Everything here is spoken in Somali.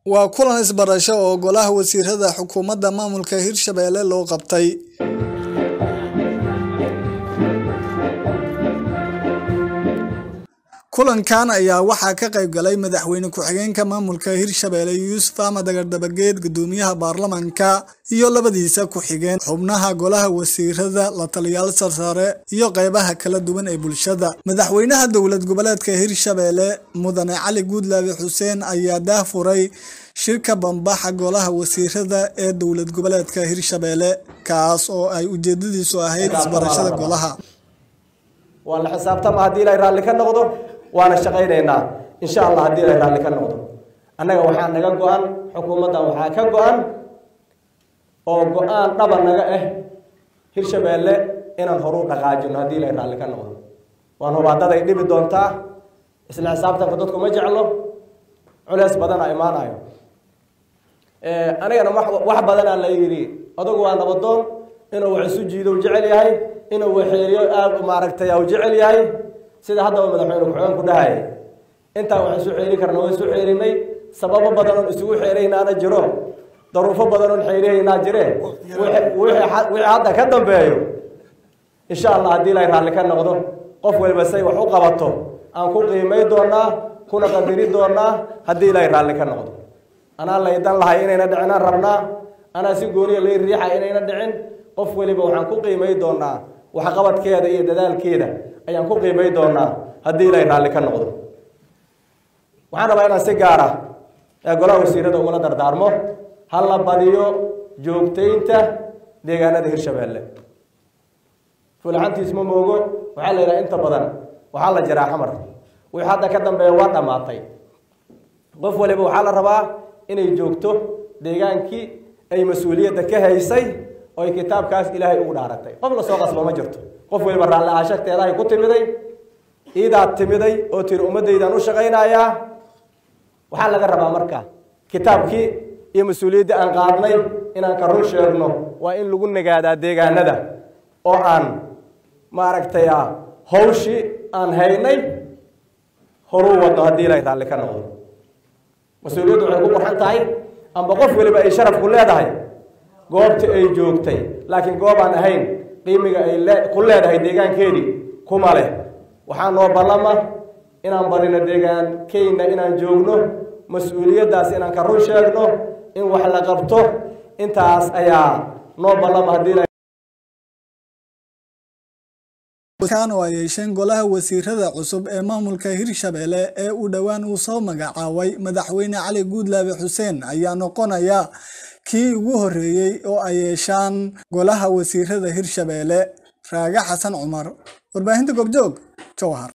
waa kulan isbarasho oo golaha wasiirada xukuumadda maamulka hirshabelle loo qabtay kulankan ayaa waxaa ka qayb galay madaxweyne ku-xigeenka maamulka hirshabelle yuusuf ahmed agardabageed gudoomiyaha baarlamanka iyo labadiisa ku-xigeen xubnaha golaha wasiirada la taliyaal sarsare iyo qeybaha kala duwan ee bulshada madaxweynaha dowlad goboleedka hirshabelle mudane cali guudlaabe xuseen ayaa daahfuray shirka bambaxa golaha wasiirada ee dowlad goboleedka hirshabelle kaas oo ay ujeedadiisu ahayd isbarashada golaha waa la xisaabtama haddii ilaahay raalli ka noqdo waana shaqaynaynaa insha allah haddii ilaahay raalli ka noqdo annaga waxaa naga go-an xukuumaddan waxaa ka go-an oo go-aan dhaba naga ah hirshabeelle inaan horu dhaqaajino haddii ilaahay raalli ka noqdo waan hubaadaday dhibi doontaa isla xisaabtanka dadku ma jeclo culeys badana imaanayo anigana wax badanaa la yidhi adugu waa nabadoon inuu wax isu jiido u jecel yahay inuu waxeeriyo aad maaragtay u jecel yahay sida haddaba madaxweyne ku-xigeen ku dhahayay intaan wax isu xeeri karna waa isu xeerinay sababo badan oon isugu xeeraynaana jiro daruufo badan oon xeerihaynaa jire wixii hadda ka dambeeyo insha allah haddii ilaahay raalli ka noqdo qof waliba say wax u qabato aan ku qiimay doonaa kuna qadiri doonaa haddii ilaahay raalli ka noqdo anaa laydan lahay inayna dhicinaan rabnaa anaa si gooniya lay riixa inayna dhicin qof waliba waxaan ku qiimay doonaa waxqabadkeeda iyo dadaalkeeda ayaan ku qiimay doonaa haddii ilaahay raalli ka noqdo waxaan rabaa inaan si gaara ee golaha wasiirada ugula dardaarmo ha la badiyo joogtaynta deegaanada hirshabelle fulxantiis ma moogo waxaa la yidhaha inta badan waxaa la jiraa xamar wixii hadda ka dambeeya waa dhammaatay qof waliba waxaa la rabaa inay joogto deegaankii ay mas-uuliyadda ka haysay oo ay kitaabkaas ilaahay ugu dhaaratay qof lasoo qasba ma jirto qof waliba raalli aashagteedahay ku timiday iidaad timiday oo tiri ummaddaydaan u shaqaynayaa waxaa laga rabaa marka kitaabkii iyo mas-uuliyaddii aan qaadnay inaan ka run sheegno waa in lagu nagaadaa deegaanada oo aan maaragtay hawshii aan haynay horuu wadno haddii ilaahay raalli ka noqdo mas-uuliyaddu waxay ku qurxan tahay amba qof waliba ay sharafku leedahay goobta ay joogtay laakiin goob aan ahayn qiimiga ay ku leedahay deegaankeedii kuma leh waxaa noo ballama inaan barino deegaankeyna inaan joogno mas-uuliyaddaas inaan ka run sheegno in wax la qabto intaas ayaa noo ballama haddii kan oo ay yeesheen golaha wasiirada cusub ee maamulka hirshabelle ee uu dhowaan uu soo magacaabay madaxweyne cali guudlaabe xuseen ayaa noqonaya kii ugu horreeyey oo ay yeeshaan golaha wasiirada hirshabelle raage xasan cumar warbaahinta goobjoog jowhar